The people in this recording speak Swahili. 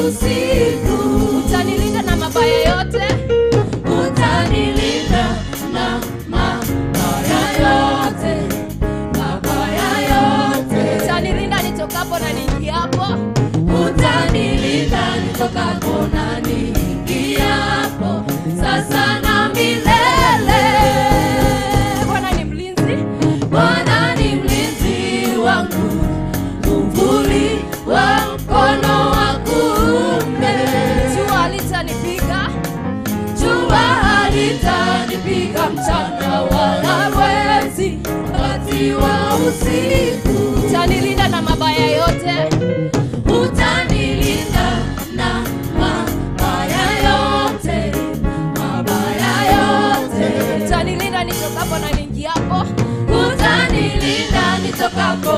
usiku. utanilinda na mabaya yote Utanilinda na mabaya yote, mabaya yote. utanilinda nitokapo na niingiapo Utanilinda nitokapo na niingiapo, sasa na milele. bwana ni mlinzi Bwana ni mlinzi wangu, uvuli wa mkono wa kuume. jua halitanipiga Jua halitanipiga mchana wala mwezi wakati wa usiku. utanilinda na mabaya yote Utanilinda na mabaya yote, mabaya yote. utanilinda nitokapo na niingiapo Utanilinda nitokapo